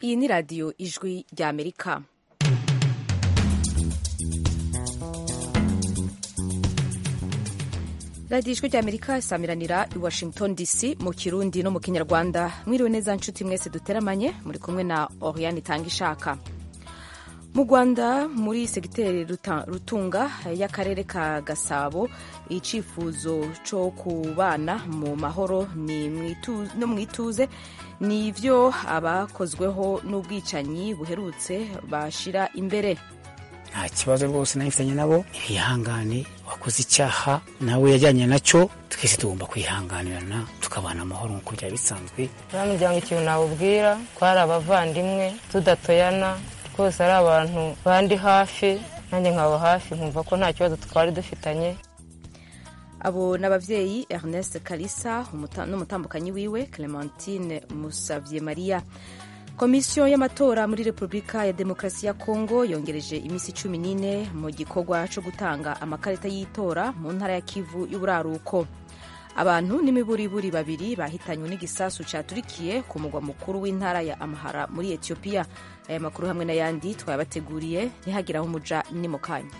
iyi ni radiyo ijwi ry'amerika radiyo ijwi ry'amerika isamiranira i washington dc mu kirundi no mu kinyarwanda mwiriwe neza nshuti mwese duteramanye muri kumwe na oriane itanga ishaka mu rwanda muri segiteri rutunga y'akarere ka gasabo icyifuzo cyo kubana mu mahoro no mu ituze ni ibyo abakozweho n'ubwicanyi buherutse bashyira imbere nta kibazo rwose nabifitanye nabo ntibihangane wakoze icyaha nawe yajyanye nacyo twese tugomba kwihanganirana tukabana amahoro nk'uko byari bisanzwe nta muryango ikintu nawubwira ko ari abavandimwe tudatoyana rwose ari abantu bandi hafi nanjye nkaba hafi nkumva ko nta kibazo twari dufitanye abo ni ababyeyi ernest kalisa n'umutambukanyi wiwe clementine musavye maria komisiyo y'amatora muri repubulika ya demokarasi ya kongo yongereje iminsi cumi n'ine mu gikorwa cyo gutanga amakarita y'itora mu ntara ya kivu y'uburaruko abantu n'imiburiburi babiri bahitanywe n'igisasu caturikiye ku mugwa mukuru w'intara ya amahara muri etiyopiya aya makuru hamwe n'ayandi twayabateguriye ntihagire aho umuja ni mu kanya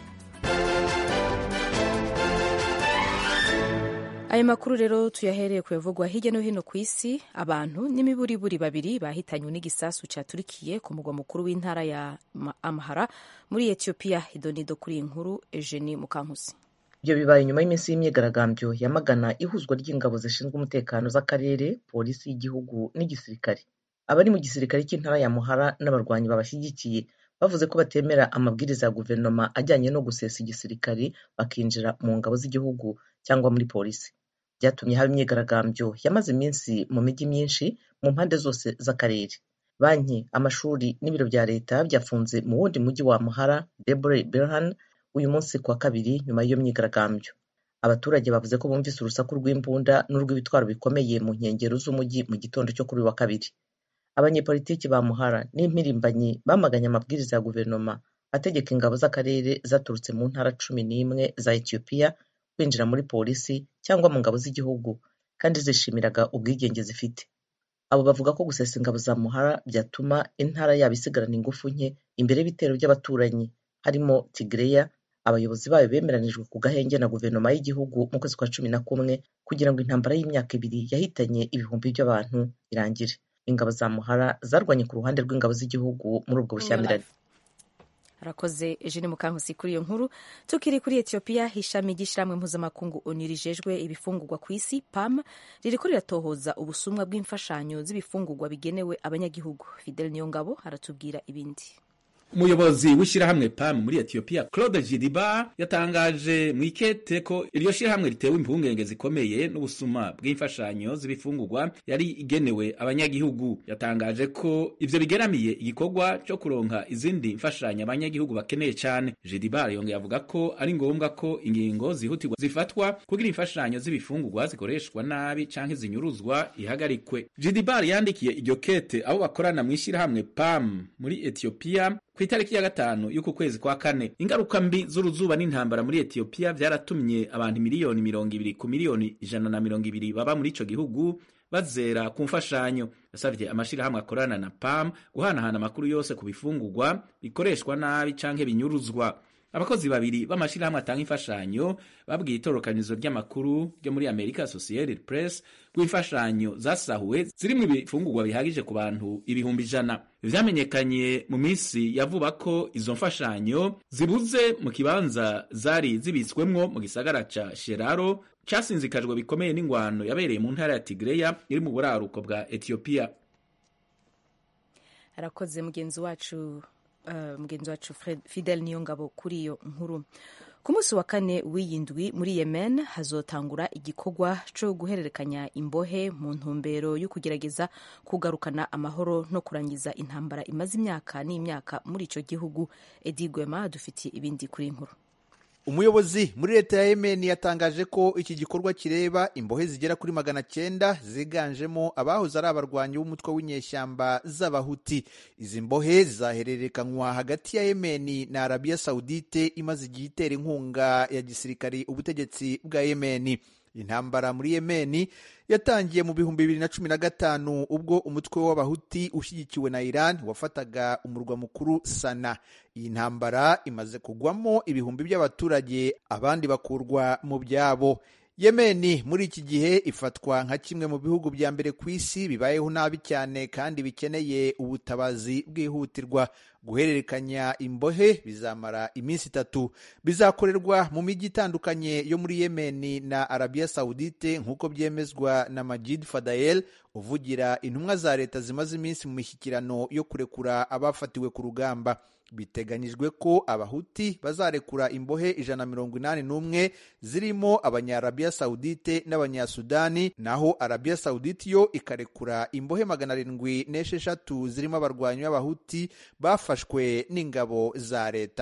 aya makuru rero tuyahereye kuyavugwa hirya no hino ku isi abantu n'imiburiburi babiri bahitanywe n'igisasu caturikiye ku mugwa mukuru w'intara ya amahara muri etiyopiya idonido kuri iyi nkuru eugenie mukankusi ibyo bibaye nyuma y'iminsi y'imyigaragambyo yamagana ihuzwa ry'ingabo zishinzwe umutekano z'akarere polisi y'igihugu n'igisirikare abari mu gisirikare cy'intara ya muhara n'abarwanyi babashyigikiye bavuze ko batemera amabwiriza ya guverinoma ajyanye no gusesa igisirikare bakinjira mu ngabo z'igihugu cyangwa muri polisi byatumye haba imyigaragambyo yamaze iminsi mu mijyi myinshi mu mpande zose z'akarere banki amashuri n'ibiro bya leta byafunze mu wundi mujyi wa muhara debre berhan uyu munsi ku wa kabiri nyuma y'iyo myigaragambyo abaturage bavuze ko bumvise urusaku rw'imbunda n'urw'ibitwaro bikomeye mu nkengero z'umujyi mu gitondo cyo kuri uyu wa kabiri abanyepolitiki ba muhara n'impirimbanyi bamaganye amabwiriza ya guverinoma ategeka ingabo z'akarere zaturutse mu ntara cumi n'imwe za etiyopiya kwinjira muri polisi cyangwa mu ngabo z'igihugu kandi zishimiraga ubwigenge zifite abo bavuga ko gusesa ingabo za muhara byatuma intara yabo isigarana ingufu nke imbere y'ibitero by'abaturanyi harimo tigireya abayobozi bayo bemeranijwe ku gahenge na guverinoma y'igihugu mu kwezi kwa cumi na kumwe kugira ngo intambara y'imyaka ibiri yahitanye ibihumbi by'abantu irangire ingabo za muhara zarwanye ku ruhande rw'ingabo z'igihugu muri ubwo bushyamirane arakoze eugene mukankusi kuri iyo nkuru tukiri kuri etiyopiya ishami ry'ishyirahamwe mpuzamakungu onu rijejwe ibifungurwa ku isi pam ririko riratohoza ubusumwa bw'imfashanyo z'ibifungurwa bigenewe abanyagihugu fidel niyongabo aratubwira ibindi umuyobozi w'ishyirahamwe pam muri etiyopiya claude gidiba yatangaje mu ikete ko iryo shyirahamwe ritewe impungenge zikomeye n'ubusuma bw'imfashanyo z'ibifungurwa yari igenewe abanyagihugu yatangaje ko ivyo bigeramiye igikorwa cyo kuronka izindi mfashanyo abanyagihugu bakeneye cyane gidiba yongeye avuga ko ari ngombwa ko ingingo zihutirwa zifatwa kugira imfashanyo z'ibifungurwa zikoreshwa nabi canke zinyuruzwa ihagarikwe gidiba yandikiye iryo kete abo bakorana mu ishyirahamwe pam muri etiyopiya ku itariki ya gatanu y'uku kwezi kwa kane ingaruka mbi z'uruzuba n'intambara muri etiyopiya byaratumye abantu miliyoni mirongo ibiri ku miliyoni ijana na mirongo ibiri baba muri ico gihugu bazera ku mfashanyo yasabye amashirahamwe akorana na pam guhanahana amakuru yose ku bifungurwa bikoreshwa nabi canke binyuruzwa abakozi babiri b'amashirahamwe atanga imfashanyo babwiye itorokanizo ry'amakuru ryo muri america associated press ko imfashanyo zasahuwe zirimwo ibifungurwa bihagije ku bantu ibihumbi ijana vyamenyekanye mu minsi ya vuba ko izo mfashanyo zibuze mu kibanza zari zibitswemwo mu gisagara ca sheraro casinzikajwe bikomeye n'ingwano yabereye mu ntara ya tigreya iri mu buraruko bwa etiyopiya arakoze mugenzi wacu mugenzi wacu fidel niyo ngabo kuri iyo nkuru ku munsi wa kane w'iyi ndwi muri yemen hazotangura igikorwa cyo guhererekanya imbohe mu ntumbero yo kugerageza kugarukana amahoro no kurangiza intambara imaze imyaka n'imyaka muri icyo gihugu edi gwema dufitiye ibindi kuri inkuru umuyobozi muri leta ya yemen yatangaje ko iki gikorwa kireba imbohe zigera kuri magana cyenda ziganjemo abahoze ari abarwanyi b'umutwe w'inyeshyamba z'abahuti izi mbohe zizahererekanywa hagati ya yemen na arabiya sawudite imaze igihe itera inkunga ya gisirikari ubutegetsi bwa yemen intambara muri yemeni yatangiye mu bihumbi bibiri na cumi na gatanu ubwo umutwe w'abahuti ushyigikiwe na iran wafataga umurwa mukuru sana iyi ntambara imaze kugwamo ibihumbi by'abaturage abandi bakurwa mu byabo yemeni muri iki gihe ifatwa nka kimwe mu bihugu bya mbere ku isi bibayeho nabi cyane kandi bikeneye ubutabazi bwihutirwa guhererekanya imbohe bizamara iminsi itatu bizakorerwa mu mijyi itandukanye yo muri yemeni na arabiya sawudite nk'uko byemezwa na majid fadayel uvugira intumwa za leta zimaze iminsi mu mishyikirano yo kurekura abafatiwe ku rugamba biteganyijwe ko abahuti bazarekura imbohe ijana na mirongo inani n'umwe zirimo abanyarabiya sawudite n'abanyasudani naho arabiya sawudite yo ikarekura imbohe magana arindwi n'esheshatu zirimo abarwanyi b'abahuti bafashwe n'ingabo za leta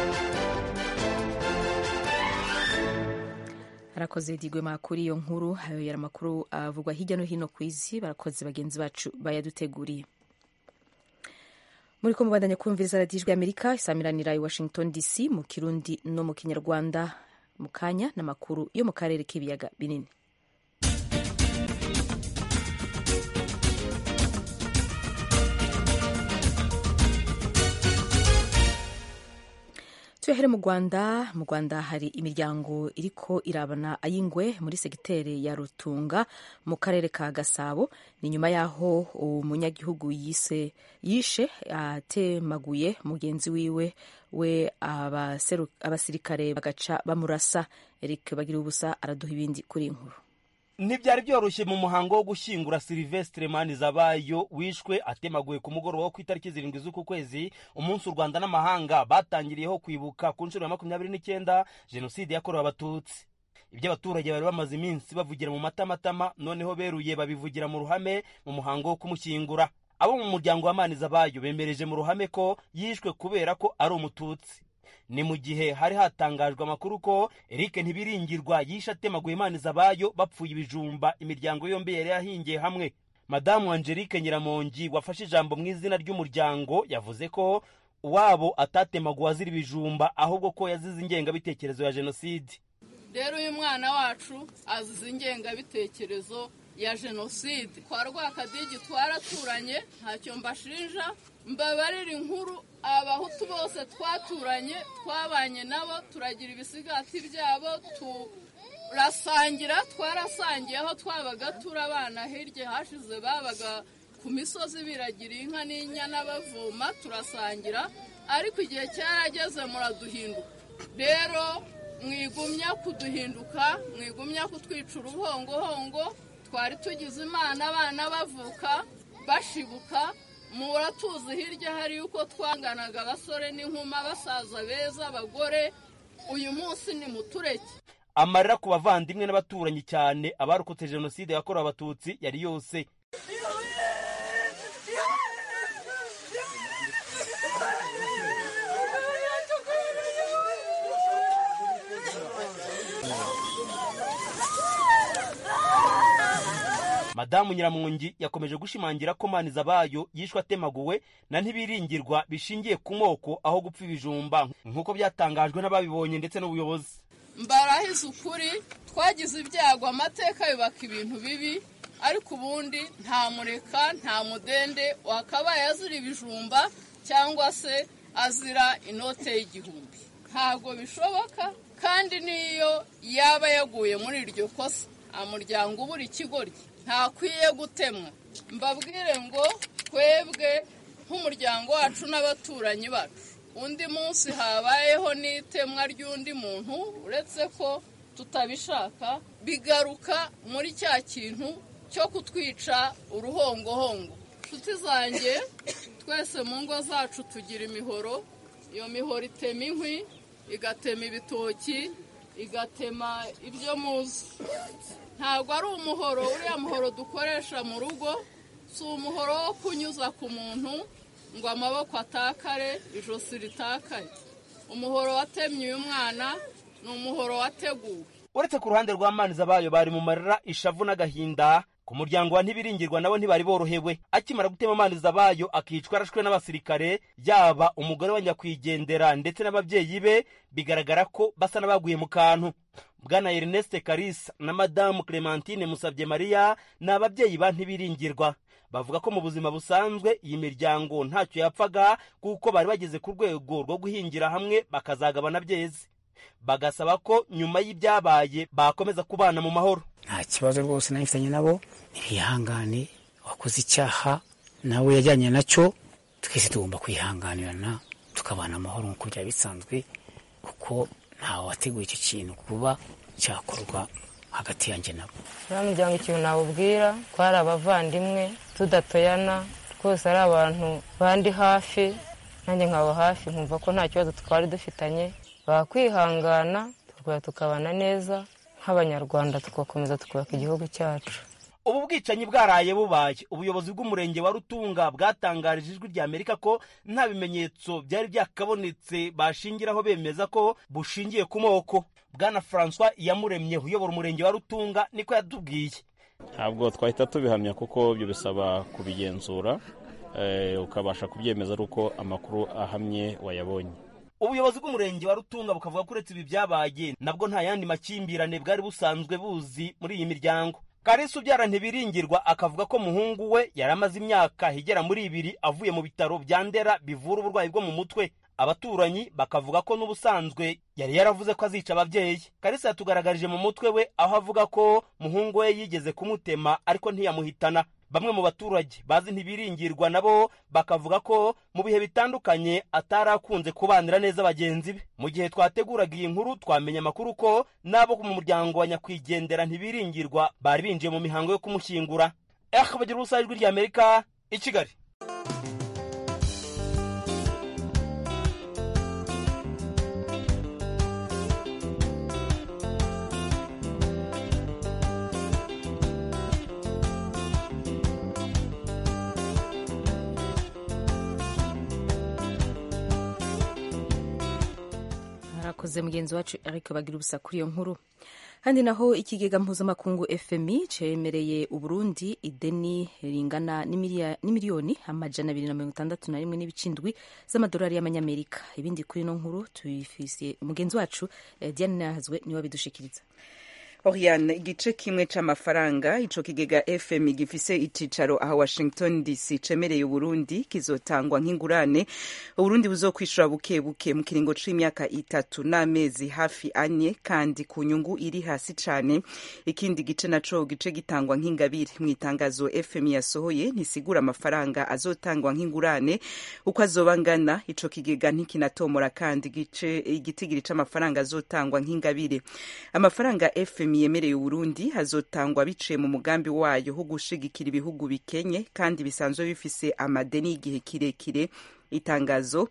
arakoze digwema kuri iyo nkuru ayo yari amakuru avugwa hirya no hino ku isi barakoze bagenzi bacu bayaduteguriye muri ko mubandanya kumviriza radiyo ijwi amerika isamiranira i washington dc mu kirundi no mu kinyarwanda mu kanya n'amakuru yo mu karere k'ibiyaga binini tuyahere mu rwanda mu rwanda hari imiryango iriko irabana ay'ingwe muri segiteri ya rutunga mu karere ka gasabo ni nyuma y'aho umunyagihugu yise yishe atemaguye mugenzi wiwe we abasirikare bagaca bamurasa eric bagira ubusa araduha ibindi kuri inkuru ntibyari byoroshye mu muhango wo gushyingura silivesitire manizabayo wishwe atemaguye ku mugoroba wo ku itariki zirindwi z'uku kwezi umunsi u rwanda n'amahanga batangiriyeho kwibuka ku nshuro ya makumyabiri n'icyenda jenoside yakorewe abatutsi ibyo abaturage bari bamaze iminsi bavugira mu matamatama noneho beruye babivugira mu ruhame mu muhango wo kumushyingura abo mu muryango wa manizabayo bemereje mu ruhame ko yishwe kubera ko ari umututsi ni mu gihe hari hatangajwe amakuru ko Eric Ntibiringirwa yishe atemaguye Manizabayo bapfuye ibijumba imiryango yombi yari yahingiye hamwe madamu Angelique Nyiramongi wafashe ijambo mu izina ry'umuryango yavuze ko uwabo atatemaguwe azira ibijumba ahubwo ko yazize ingengabitekerezo ya jenoside rero uyu mwana wacu azize ingengabitekerezo ya jenoside kwa rwakadigi twaraturanye ntacyo mbashinja mbabarira inkuru abahutu bose twaturanye twabanye nabo turagira ibisigati byabo turasangira twarasangiye aho twabaga turi abana hirya hashize babaga ku misozi biragira inka n'inyana bavoma turasangira ariko igihe cyarageze muraduhinduka rero mwigumya kuduhinduka mwigumya kutwica uruhongohongo twari tugize imana abana bavuka bashibuka muratuzi hirya hari yuko twanganaga abasore n'inkuma basaza beza abagore uyu munsi ni mutureke amarira ku bavandimwe n'abaturanyi cyane abarokotse jenoside yakorewe abatutsi yari yose madamu nyiramungi yakomeje gushimangira ko manizabayo yishwe atemaguwe na ntibiringirwa bishingiye ku moko aho gupfa ibijumba nk'uko byatangajwe n'ababibonye ndetse n'ubuyobozi mbarahize ukuri twagize ibyago amateka yubaka ibintu bibi ariko ubundi nta mureka nta mudende wakabaye azira ibijumba cyangwa se azira inote y'igihumbi ntabwo bishoboka kandi n'iyo yaba yaguye muri iryo kosa umuryango ubura ikigoryi ntakwiye gutemwa mbabwire ngo twebwe nk'umuryango wacu n'abaturanyi bacu undi munsi habayeho n'itemwa ry'undi muntu uretse ko tutabishaka bigaruka muri cya kintu cyo kutwica uruhongohongo inshuti zanjye twese mu ngo zacu tugira imihoro iyo mihoro itema inkwi igatema ibitoki igatema ibyo muzi ntabwo ari umuhoro uriya muhoro dukoresha mu rugo si umuhoro wo kunyuza ku muntu ngo amaboko atakare ijosi ritakare umuhoro watemye uyu mwana ni umuhoro wateguwe uretse ku ruhande rwa manizabayo bari mu marira ishavu n'agahinda ku ku muryango wa ntibiringirwa nabo ntibari borohewe akimara gutema amaniza bayo akicwa arashwe n'abasirikare yaba umugore wa nyakwigendera ndetse n'ababyeyi be bigaragara ko basa n'abaguye mu kantu bwana erneste karisa na madamu clementine musabye mariya ni ababyeyi ba ntibiringirwa bavuga ko mu buzima busanzwe iyi miryango ntacyo yapfaga kuko bari bageze ku rwego rwo guhingira hamwe bakazagabana byeze bagasaba ko nyuma y'ibyabaye bakomeza kubana mu mahoro nta kibazo rwose nabifitanye nabo ntibihangane wakoze icyaha nawe yajyanye nacyo twese tugomba kwihanganirana tukabana amahoro nk'uko byaba bisanzwe kuko ntawe wateguye icyo kintu kuba cyakorwa hagati yanjye nabo uriya muryango ikintu nawubwira ko ari abavandimwe tudatoyana twose ari abantu bandi hafi nanjye nkaba hafi nkumva ko nta kibazo twari dufitanye bakwihangana tukaba tukabana neza nk'abanyarwanda tugakomeza tukubaka igihugu cyacu ubu bwicanyi bwaraye bubaye ubuyobozi bw'umurenge wa rutunga bwatangarije ijwi rya amerika ko nta bimenyetso byari byakabonetse bashingiraho bemeza ko bushingiye ku moko bwana francois iyamuremye uyobora umurenge wa rutunga niko yatubwiye ntabwo twahita tubihamya kuko ibyo bisaba kubigenzura ukabasha kubyemeza ari uko amakuru ahamye wayabonye ubuyobozi bw'umurenge wa rutunga bukavuga ko uretse ibi byabaye nabwo nta yandi makimbirane bwari busanzwe buzi muri iyi miryango karisa ubyara ntibiringirwa akavuga ko muhungu we yari amaze imyaka igera muri ibiri avuye mu bitaro bya ndera bivura uburwayi bwo mu mutwe abaturanyi bakavuga ko n'ubusanzwe yari yaravuze ko azica ababyeyi karisa yatugaragarije mu mutwe we aho avuga ko muhungu we yigeze kumutema ariko ntiyamuhitana bamwe mu baturage bazi ntibiringirwa nabo bakavuga ko mu bihe bitandukanye atari akunze kubanira neza bagenzi be mu gihe twateguraga iyi nkuru twamenye amakuru ko n'abo mu muryango wa nyakwigendera ntibiringirwa bari binjiye mu mihango yo kumushyingura eh bagira ubusa ijwi ry'amerika i kigali arakoze mugenzi wacu ariko bagira ubusa kuri iyo nkuru kandi naho ikigega mpuzamakungu fmi cemereye uburundi ideni ringana n'imiliyoni amajana abiri na mirongo itandatu na rimwe n'ibicindwi z'amadolari y'amanyamerika ibindi kuri ino nkuru tubifisiye umugenzi wacu diane nahazwe niwe abidushikiriza Oriane igice kimwe c'amafaranga ico kigega FM gifise icicaro aha Washington DC cemereye Uburundi kizotangwa nk'ingurane Uburundi buzokwishura buke buke mu kiringo c'imyaka itatu n'amezi hafi anye kandi ku nyungu iri hasi cane ikindi gice naco gice gitangwa nk'ingabire mu itangazo FM yasohoye ntisigura amafaranga azotangwa nk'ingurane uko azoba ngana ico kigega ntikinatomora kandi gice igitigiri c'amafaranga azotangwa nk'ingabire amafaranga FM yemereye Uburundi hazotangwa biciye mu mugambi wayo wo gushigikira ibihugu bikenye kandi bisanzwe bifise amadeni y'igihe kirekire itangazo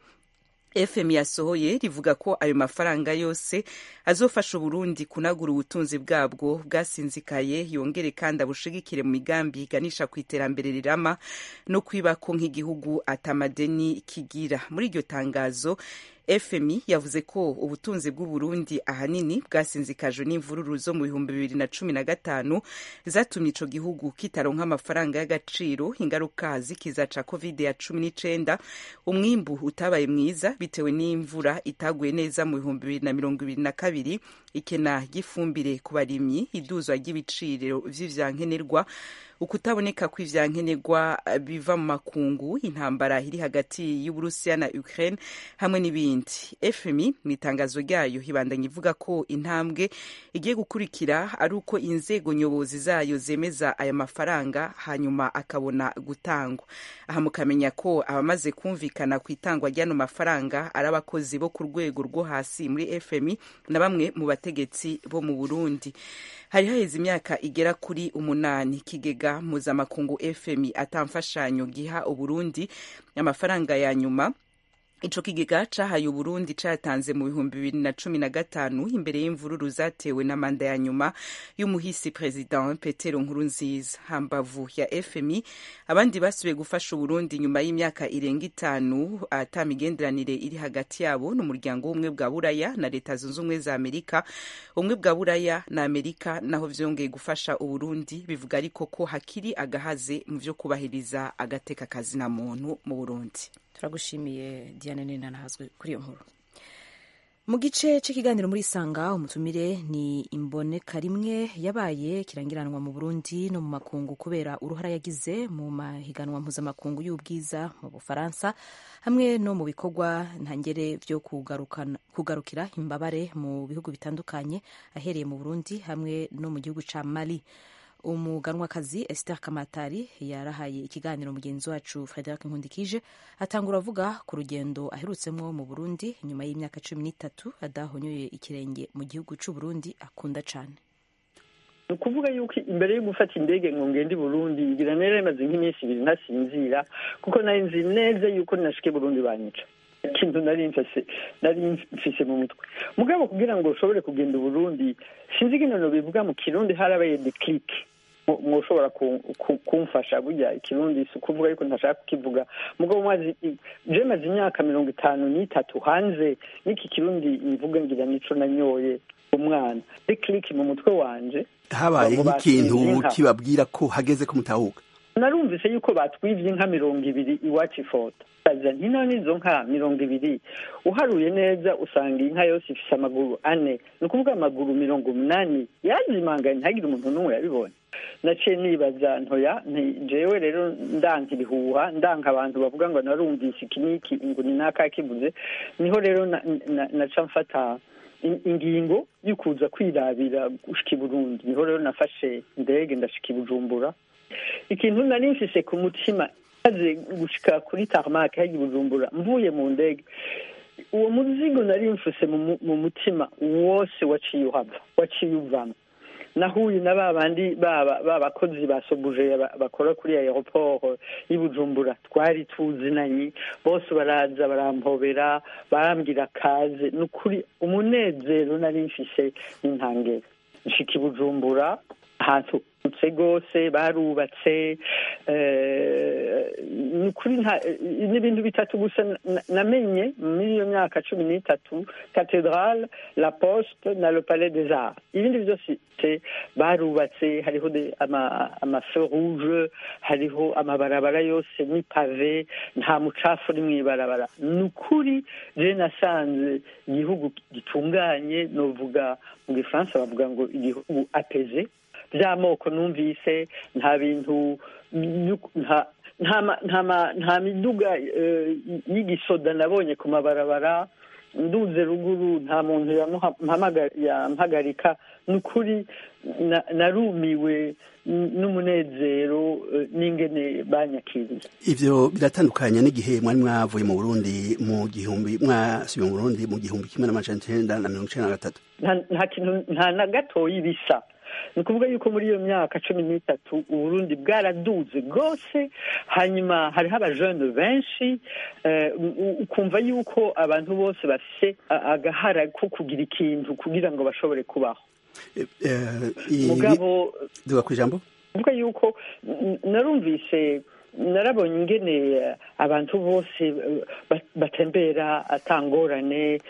FM yasohoye rivuga ko ayo mafaranga yose azofasha Uburundi kunagura ubutunzi bwabwo bwasinzikaye yongere kandi abushigikire mu migambi iganisha ku iterambere rirama no kwibako nk'igihugu atamadeni kigira muri iryo tangazo FMI yavuze ko ubutunzi bw'Uburundi ahanini bwasinzikajwe n'imvururu zo mu bihumbi bibiri na cumi na gatanu zatumye ico gihugu kitaronka amafaranga y'agaciro ingaruka zikiza ca covid ya cumi n'icenda umwimbu utabaye mwiza bitewe n'imvura itaguye neza mu bihumbi bibiri na mirongo ibiri na kabiri ikena ry'ifumbire ku barimyi iduzwa ry'ibiciro vy'ivyankenerwa ukutaboneka kw'ivyankenerwa biva mu makungu intambara iri hagati y'uburusiya na ukraine hamwe n'ibindi fmi mu itangazo ryayo ibandanya ivuga ko intambwe igiye gukurikira ari uko inzego nyobozi zayo zemeza aya mafaranga hanyuma akabona gutangwa aha mukamenya ko abamaze kumvikana ku itangwa ry'ano mafaranga ari abakozi bo ku rwego rwo hasi muri fmi na bamwe mu bategetsi bo mu burundi hari haheze imyaka igera kuri umunani ikigega mpuzamakungu fmi atamfashanyo giha uburundi amafaranga ya nyuma ico kigega cahaye uburundi catanze mu bihumbi bibiri na cumi na gatanu imbere y'imvururu zatewe na manda ya nyuma y'umuhisi president petero nkurunziza hambavu ya fmi abandi basubiye gufasha uburundi nyuma y'imyaka irenga itanu ata migenderanire iri hagati yabo n'umuryango w'ubumwe bwa buraya na leta zunze ubumwe za amerika ubumwe bwa buraya na amerika naho vyongeye gufasha uburundi bivuga ariko ko hakiri agahaze mu vyo kubahiriza agateka kazina muntu mu burundi turagushimiye diane nina nahazwe kuri iyo nkuru mu gice cy'ikiganiro muri sanga umutumire ni imboneka rimwe yabaye kirangiranwa mu burundi no mu makungu kubera uruhara yagize mu mahiganwa mpuzamakungu y'ubwiza mu bufaransa hamwe no mu bikorwa ntangere byo kugarukira imbabare mu bihugu bitandukanye ahereye mu burundi hamwe no mu gihugu ca mali umuganwakazi Esther Kamatari yarahaye ikiganiro mugenzi wacu Frederic Nkundikije atangura avuga ku rugendo aherutsemwo mu Burundi nyuma y'imyaka cumi n'itatu adahonyoye ikirenge mu gihugu c'u Burundi akunda cane ni ukuvuga yuko imbere yo gufata indege ngo ngende i burundi ngira nera imaze nk'iminsi ibiri ntasinzira kuko nari nzi neza yuko ninashike burundi banyica ikintu nari mfise nari mfise mu mutwe mugabo kugira ngo ushobore kugenda i burundi sinzi iginono bivuga mu kirundi harabaye declic mwoshobora kumfasha burya ikirundi si ukuvuga yuko ntashaka kukivuga mugabo mazi je maze imyaka mirongo itanu n'itatu hanze n'iki kirundi mvuga ngira nico nanyoye umwana declic mu mutwe wanje habaye nk'ikintu kibabwira ko hageze ko mutahuka narumvise yuko batwivye inka mirongo ibiri iwacu ifoto aza nti none izo nka mirongo ibiri uharuye neza usanga inka yose ifise amaguru ane ni ukuvuga amaguru mirongo umunani yazimanganye ntagire umuntu n'umwe yabibonye naciye nibaza ntoya jewe rero ndanka ibihuha ndanka abantu bavuga ngo narumvise iki n'iki ngo ni naka kivuze niho rero naca mfata ingingo yo kuza kwirabira gushika i burundi niho rero nafashe indege ndashika i bujumbura ikintu nari mfise ku mutima maze gushika kuri tarmac hajya i bujumbura mvuye mu ndege uwo muzigo nari mfise mu mutima wose waciye uhava waciye uvamo nahuye na ba bandi babakozi ba sobuje bakora kuri aeroport y'i bujumbura twari tuzinanye bose baraza barampobera barambwira kaze ni ukuri umunezero nari mfise n'intangere nshika i bujumbura ahantu utse rwose barubatse ni ukuri n'ibintu bitatu gusa namenye muri iyo myaka cumi n'itatu cathedrale la poste na le palais des arts ibindi byose barubatse hariho amafe rouge hariho amabarabara yose ni pave nta mucafu uri mu ibarabara ni ukuri je nasanze igihugu gitunganye novuga mu gifaransa bavuga ngo igihugu apeze by'amoko numvise nta bintu nta miduga y'igisoda nabonye ku mabarabara nduze ruguru nta muntu yampagarika ni ukuri narumiwe n'umunezero n'ingene banyakiriye ivyo biratandukanye n'igihe mwari mwavuye mu burundi mu gihumbi mwasubiye mu burundi mu gihumbi kimwe n'amajana icenda na mirongo icenda na gatatu nta kintu nta na gatoyi bisa ni ukuvuga yuko muri iyo myaka cumi n'itatu uburundi bwaraduze rwose hanyuma hariho abajene benshi ukumva yuko abantu bose bafise agahara ko kugira ikintu kugira ngo bashobore kubaho mugabo duga ku ijambo kuvuga yuko narumvise narabonye ingene abantu bose batembera atangorane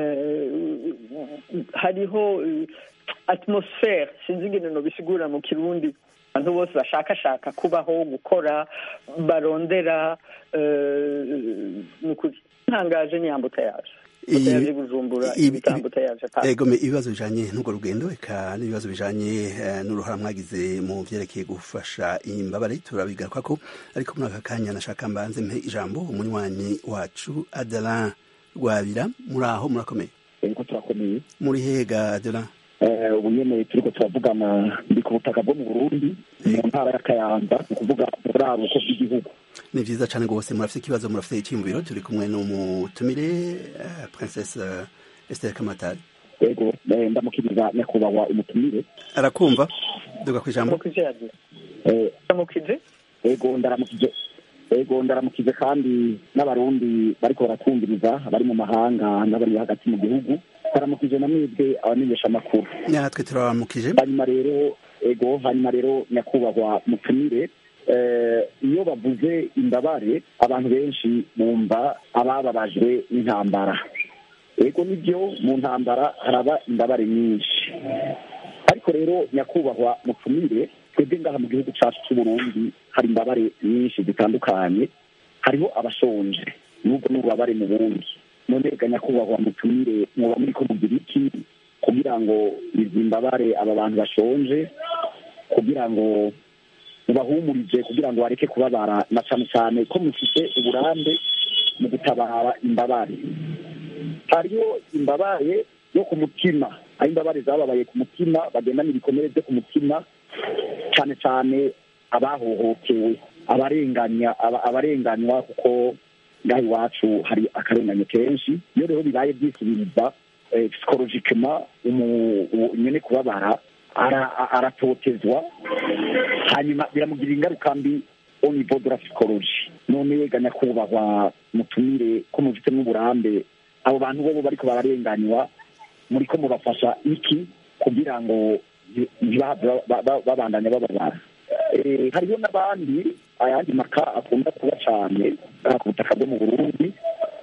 hariho atmosfere sinzi ingene nobisigura mu kirundi abantu bose bashakashaka kubaho gukora barondera nukuri ntangaje ni yambuta yaje yaje gujumbura ibitambuta yaje egome ibibazo bijanye n'urwo rugendo eka n'ibibazo bijanye n'uruhara mwagize mu vyerekeye gufasha imbabare turabigaruka ko ariko muri aka kanya nashaka mbanze mpe ijambo umunywanyi wacu Adelan Rwabira muri aho murakomeye ego turakomeye muri hega Adelan ubu nyene turiko turavugana ndi ku butaka bwo mu burundi mu ntara ya kayanza ni ukuvuga buraruko bw'igihugu ni vyiza cane rwose murafite ikibazo murafite icyiyumviro turi kumwe n'umutumire princesse esther kamatari ego ndamukiriza nyakubahwa umutumire arakumva duga ku ijambo ndamukije ego ndaramukije ego ndaramukije kandi n'abarundi bariko baratwumviriza bari mu mahanga n'abari hagati mu gihugu ndaramukije na mwebwe abamenyesha amakuru natwe turabaramukije hanyuma rero ego hanyuma rero nyakubahwa mutumire eh, iyo bavuze imbabare abantu benshi bumva abababajwe n'intambara ego nibyo mu ntambara haraba imbabare nyinshi ariko rero nyakubahwa mutumire twebwe ngaha mu gihugu cyacu cy'u Burundi hari imbabare nyinshi zitandukanye hariho abashonje n'ubwo n'ububabare mu bundi none ga nyakubahwa mutumire mwoba muri ko mugira iki kugira ngo izi mbabare aba bantu bashonje kugira ngo mubahumurije kugira ngo bareke kubabara na cyane cyane ko mufite uburambe mu gutabara imbabare hariho imbabare yo ku mutima aho imbabare zababaye ku mutima bagendana ibikomere byo ku mutima cyane cyane abahohotewe abarenganya aba- abarenganywa kuko ngaha iwacu hari akarenganyo kenshi iyo rero bibaye byisubiriza psikologikema nyene kubabara ara- a- aratotezwa hanyuma biramugirira ingaruka mbi au niveau de la psychologie none ga nyakubahwa mutumire ko mufitemo uburambe abo bantu bobo bariko bararenganywa muriko mubafasha iki kugira ngo ntibahave ba- ba- babandanya bababara Eh, hariho n'abandi ayandi maka akunda kuba cyane aha ku butaka bwo mu burundi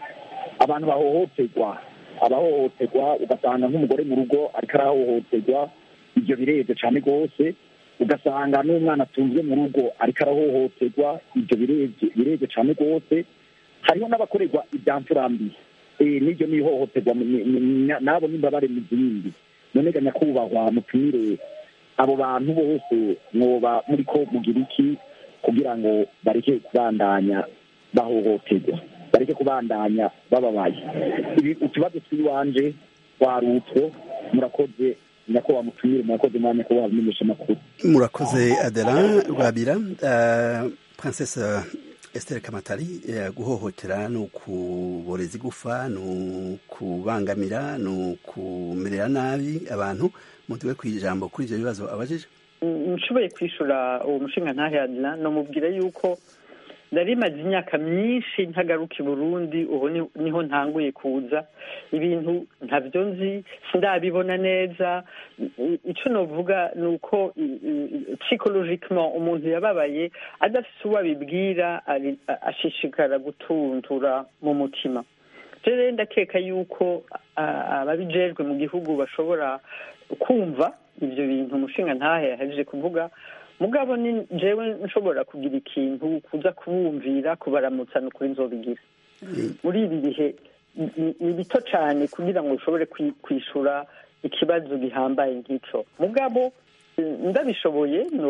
abantu bahohoterwa abahohoterwa ugasanga nk'umugore mu rugo ariko arahohoterwa ibyo birebye cyane rwose ugasanga n'umwana atunzwe mu rugo ariko arahohoterwa ibyo birebye birebye cyane rwose hariho n'abakorerwa ibya mfurambi Eh, n'iryo ni ihohoterwa ni- ni- ni- n'abo n'imbabare mu zindi none ga nyakubahwa mutumire abo bantu bose mwoba muri ko mugira iki kugira ngo bareke kubandanya bahohoterwa bareke kubandanya bababaye ibi utubazo tw'iwanje warutwo murakoze nyakubahwa mutumire murakoze mwanya kubaha bimenyesha amakuru murakoze adela rwabira uh, princesse Esther Kamatari eh, guhohotera ni ukuboreza igufa ni ukubangamira ni ukumerera nabi abantu mutuwe ku ijambo kuri ivyo bibazo abajije nshoboye kwishura uwo mushinga ntahadira namubwira yuko nari maze imyaka myinshi ntagaruka i burundi ubu ni- niho ntanguye kuza ibintu ntabyo nzi sindabibona neza I- ico novuga ni uko psychologicement umuntu yababaye adafise uwo abibwira ari- a- ashishikara gutuntura mu mutima rero ndakeka yuko a- ababijejwe mu gihugu bashobora kumva ibyo bintu umushinga ntahe yahejeje kuvuga mugabo ni jewe nshobora kugira ikintu kuza kubumvira kubaramutsa ni ukuri nzobigira muri ibi bihe ni- ni- ni bito cyane kugira ngo ushobore kwi- kwishura ikibazo gihambaye nk'ico mugabo eh, ndabishoboye no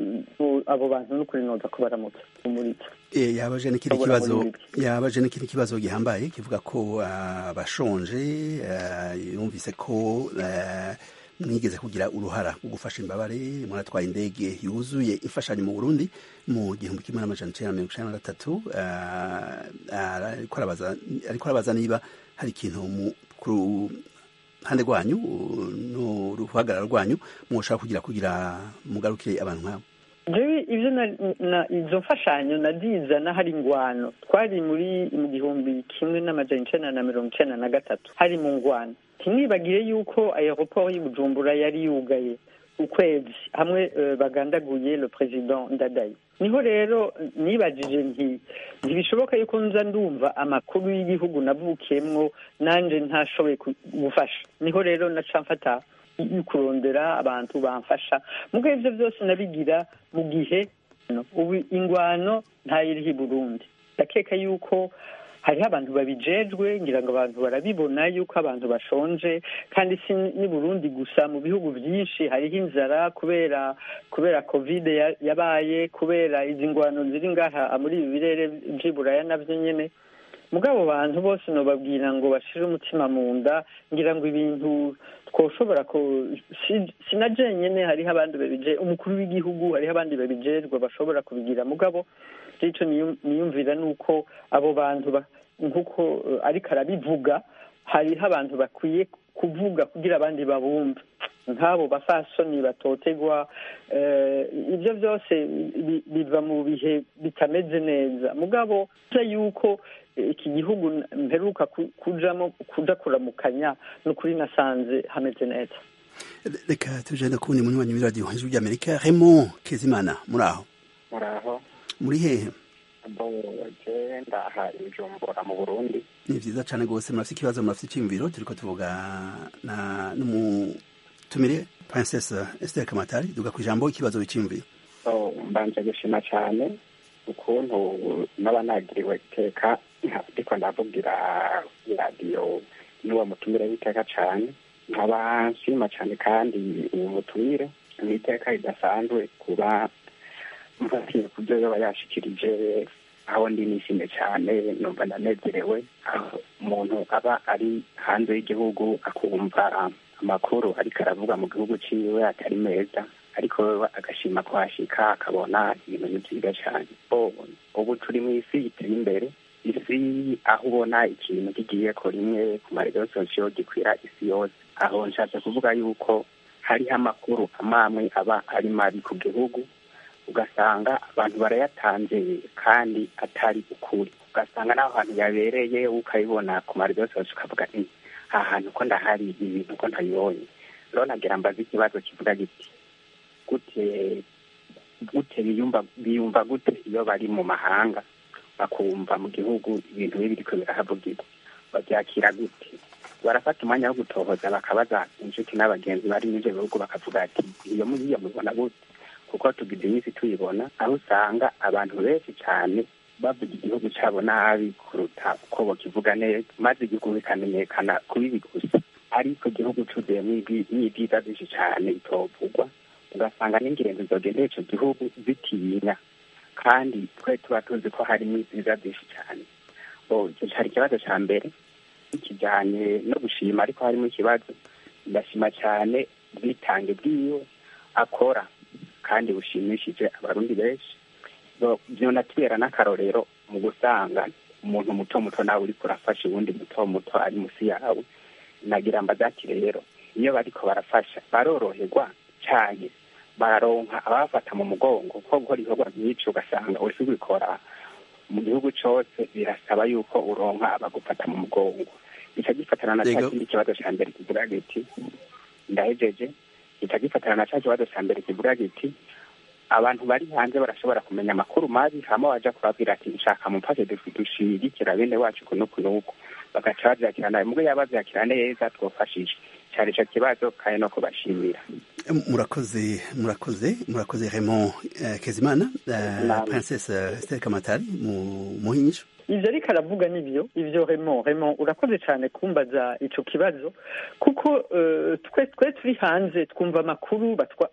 no- abo bantu ni ukuri noza kubaramutsa umuritsa Eh, yabaje n'ikindi Ndabona kibazo muri ibi. yabaje n'ikindi kibazo gihambaye kivuga ko ah, abashonje ah, yumvise ko ah, mwigeze kugira uruhara rwo gufasha imbabare muratwaye indege yuzuye imfashanyo mu Burundi mu gihumbi kimwe n'amajana icenda na mirongo icenda na gatatu ah, ah, ariko arabaza ariko arabaza niba hari ikintu mu ku ruhande rwanyu no ruhagarara rwanyu mwoshaka kugira kugira mugarukire abantu nk'abo jewe ibyo na- na izo mfashanyo nadizana hari ingwano twari muri mu gihumbi kimwe n'amajana icenda na mirongo icenda na gatatu hari mu ngwano ntimwibagire yuko aeroport y'i bujumbura yari yugaye ukwezi hamwe eh, bagandaguye le president ndadaye niho rero nibajije nti ntibishoboka yuko nza ndumva amakuru y'igihugu navukiyemwo nanje ntashoboye ku- gufasha niho rero naca mfata kurondera abantu bamfasha mugo ivyo byose nabigira mu gihe no, ubu ingwano ntayiriho i burundi ndakeka yuko hariho abantu babijejwe ngira ngo abantu barabibona yuko abantu bashonje kandi si ni burundi gusa mu bihugu byinshi hariho inzara kubera kubera covid ya- yabaye kubera izi ngwano ziri ngaha muri ibi birere vy'iburaya navyo nyene mugabo bantu bose nobabwira ngo bashire umutima mu nda ngira ngo ibintu twoshobora ko si- sina jenyene hariho abandi babije umukuru w'igihugu hariho abandi babijejwe bashobora kubigira mugabo ico niyu- niyumvira nuko abo bantu ba- nkuko eh, ariko arabivuga hariho abantu bakwiye kuvuga kugira abandi babumve nk'abo bafasoni batotegwa ibyo byose biva mu bihe bitameze neza mugabo yuko iki gihugu mperuka kujamo kuja kuramukanya ni ukuri nasanze hameze neza reka tujenda kubundi munywanyi w'iradiyo ijwi ry'amerika remo kezimana muri aho muri aho muri hehe je ndaha ijumbura mu burundi ni vyiza cane rwose murafite ikibazo murafite iciyumviro turiko tuvuga na n'umutumire princesse esther kamatari duga ku ijambo ikibazo wiciyumviro so mbanje gushima cane ukuntu naba nagiriwe iteka ndiko ndavugira iradiyo n'uwo mutumire w'iteka cane nkaba nshima cane kandi uwo mutumire ni iteka ridasanzwe kuba mfatiye ku byo yaba yashikirije aho ndi nishimye cyane numva ndanezerewe aho umuntu aba ari hanze y'igihugu akumva amakuru ariko aravuga mu gihugu ciwe atari meza ariko wewe agashima kuhashika akabona ibintu ni byiza cyane ubu turi mu isi iteye imbere isi aho ubona ikintu kigiye ko rimwe ku marezo sosiyo gikwira isi yose aho nshatse kuvuga yuko hariho amakuru amamwe aba ari mabi ku gihugu ugasanga abantu barayatanze kandi atari ukuri ugasanga n'aho hantu yabereye ukabibona ku marezo yose ukavuga nti aha hantu ko ndahari ibintu ko ntabibonye rero nagira mbaze ikibazo kivuga giti gute gute biyumva biyumva gute iyo bari mu mahanga bakumva mu gihugu ibintu bibi biriko birahavugirwa babyakira gute barafata umwanya wo gutohoza bakabaza inshuti n'abagenzi bari n'ivyo bihugu bakavuga ati iyo muriyo mubona gute kuko tugize iminsi tuyibona aho usanga abantu benshi cyane bavuga igihugu cyabo nabi kuruta uko bakivuga neza maze igihugu bikamenyekana ku bibi gusa ariko igihugu cuzuyemo n'ibyiza byinshi cyane bitovugwa ugasanga n'ingendo zogendera ico gihugu zitinya kandi twe tuba tuzi ko harimo ibyiza byinshi cyane icyo cyari ikibazo cya mbere kijyanye no gushima ariko harimo ikibazo ndashima cyane ubwitange bwiwe akora kandi bushimishije abarundi benshi byonatubera n'akarorero mu gusanga umuntu muto muto nawe uriko urafasha uwundi muto muto ari musi yawe nagira mbazati rero iyo bariko barafasha baroroherwa cyane bararonka abafata mu mugongo ko gukora ibikorwa nk'icyo ugasanga uriko ubikora mu gihugu cose birasaba yuko uronka abagufata mu mugongo gica gifatana na ca kindi kibazo ca mbere kivuga giti ndahejeje gica gifatana na ca kibazo ca mbere kivuga giti abantu bari hanze barashobora kumenya amakuru mabi hama waja kubabwira ati nshaka mumfashe dushigikira bene wacu kuno kunuku bagaca bavyakira nawe mubwo yaba bavyakira neza twofashije cari ico kibazo kandi no kubashimira murakoze murakoze murakoze Raymond uh, Kezimana uh, Princess Esther Kamatari mu muhinyisho ivyo ariko aravuga nivyo ivyo Raymond Raymond urakoze cyane kumbaza ico kibazo kuko uh, twe twe turi hanze twumva amakuru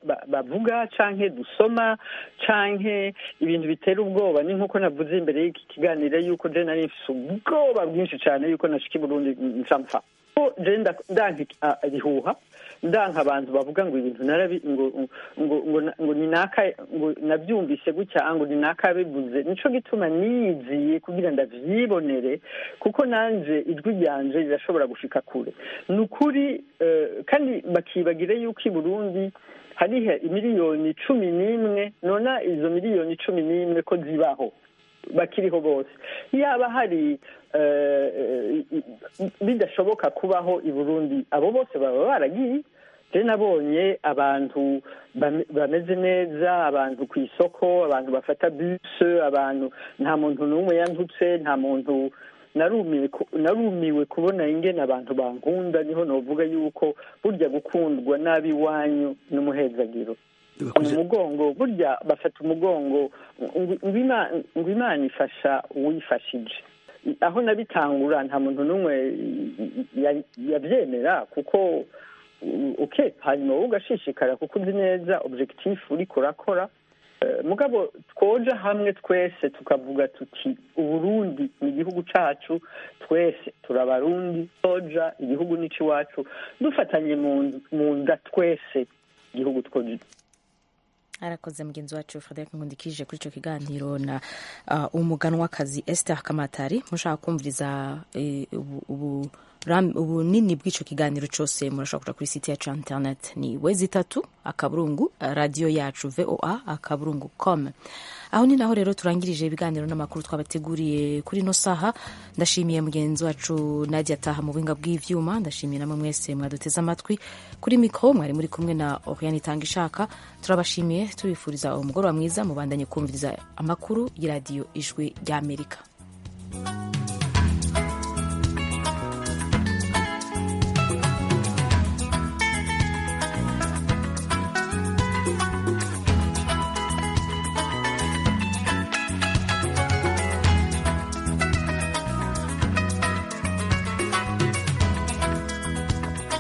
bavuga canke dusoma canke ibintu bitera ubwoba ni nkuko navuze imbere y'iki kiganiro yuko je nari mfise ubwoba bwinshi cane yuko nashika i Burundi ncampfa je ndanka ibihuha ndanka abantu bavuga ngo ibintu narabi ngo ngo ngo ngo ni naka ngo nabyumvise gutya ngo ni naka bivuze nico gituma niyiziye kugira ndavyibonere kuko nanje ijwi ryanje rirashobora gushika kure ni ukuri kandi bakibagire yuko i Burundi hariho imiliyoni cumi n'imwe nona izo miliyoni cumi n'imwe ko zibaho bakiriho bose yaba hari bidashoboka kubaho i burundi abo bose baba baragiye je nabonye abantu bameze neza abantu ku isoko abantu bafata buse abantu nta muntu n'umwe yantutse nta muntu narumiwe kubona ingene abantu bankunda niho novuga yuko burya gukundwa nabi iwanyu n'umuhezagiro mu mugongo burya bafata umugongo ngo imana ifasha uwifashije aho nabitangura nta muntu n'umwe yabyemera kuko uke hanyuma wowe ugashishikara kuko uzi neza objectif uriko urakora mugabo twoja hamwe twese tukavuga tuti uburundi ni igihugu cacu twese turabarundi toja igihugu nico iwacu dufatanye mu nda twese igihugu twoja arakoze mugenzi wacu frederic nkundikije kuri icyo kiganiro na uh, umuganwakazi esther kamatari mushaka kumviriza eh, ubu, ubu ubunini bw'icyo kiganiro cyose murashobora kuja kuri site yacu ya internet ni wezi itatu akaburungu radiyo yacu voa akaburungu com aho ni naho rero turangirije ibiganiro n'amakuru twabateguriye kuri ino saha ndashimiye mugenzi wacu nadia ataha mu buhinga bw'ivyuma ndashimiye namwe mwese mwaduteze amatwi kuri mikro mwari muri kumwe na oriane itanga ishaka turabashimiye tubifuriza umugoroba mwiza mubandanye kumviriza amakuru y'iradiyo ijwi ry'amerika